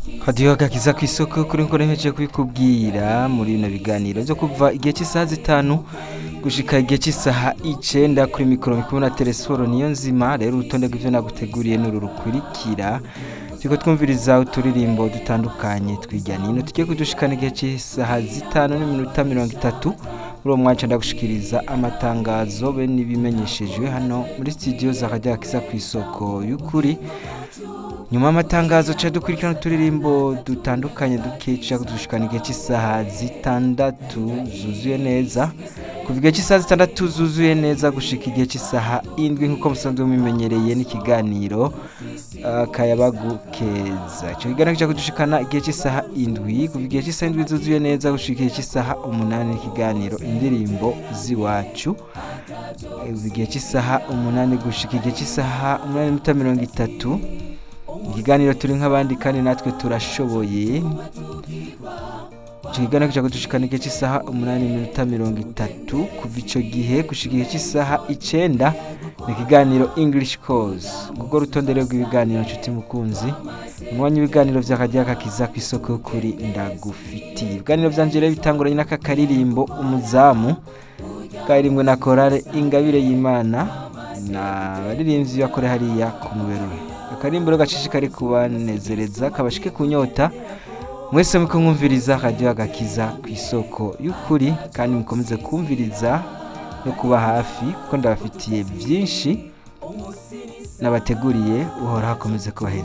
hadiyo agakiza ku isoko kuri nko nemeje kubikubwira muri bino biganiro byo kuva igihe cy'isaha zitanu gushika igihe cy'isaha icenda kuri mikoro mikumwe na telesforo niyo nzima rero urutonde rw'ivyo naguteguriye n'uru rukurikira turiko twumviriza uturirimbo dutandukanye twirya nino tugiye kudushikana igihe cy'isaha zitanu n'iminota mirongo itatu muri uwo mwaca ndagushikiriza amatangazo be n'ibimenyeshejwe hano muri studio za radio akiza ku isoko y'ukuri nyuma y'amatangazo ca dukurikirana uturirimbo dutandukanye dukeca kudushikana igihe cy'isaha zitandatu zuzuye neza kuva igihe cy'isaha zitandatu zuzuye neza gushika igihe cy'isaha indwi nk'uko musanzwe mumenyereye n'ikiganiro uh, kayabagu keza ico kiganiro kica kudushikana igihe cy'isaha indwi kuva igihe cy'isaha indwi zuzuye neza gushika igihe cy'isaha umunani n'ikiganiro indirimbo z'iwacu kuva igihe cy'isaha umunani gushika igihe cy'isaha umunani n'iminota mirongo itatu ikiganiro turi nk'abandi kandi natwe turashoboye icyo kiganiro kica kudushikana igihe cy'isaha umunani n'iminota mirongo itatu kuva ico gihe gushika igihe cy'isaha icenda ni ikiganiro english course ubwo rutonde rero rw'ibiganiro nshuti mukunzi umwanya w'ibiganiro vy'akajya kakiza ku isoko y'ukuri ndagufitiye ibiganiro vyanje rero bitanguranye n'aka karirimbo umuzamu karirimwe na korale ingabire y'imana na baririmbyi bakore hariya ku muberure akarimbo rero gashishikari kubanezereza kabashike kunyota mwese muko mwumviriza radio agakiza ku isoko y'ukuri kandi mukomeze kumviriza no kuba hafi kuko ndabafitiye byinshi nabateguriye uhora hakomeze kubaheza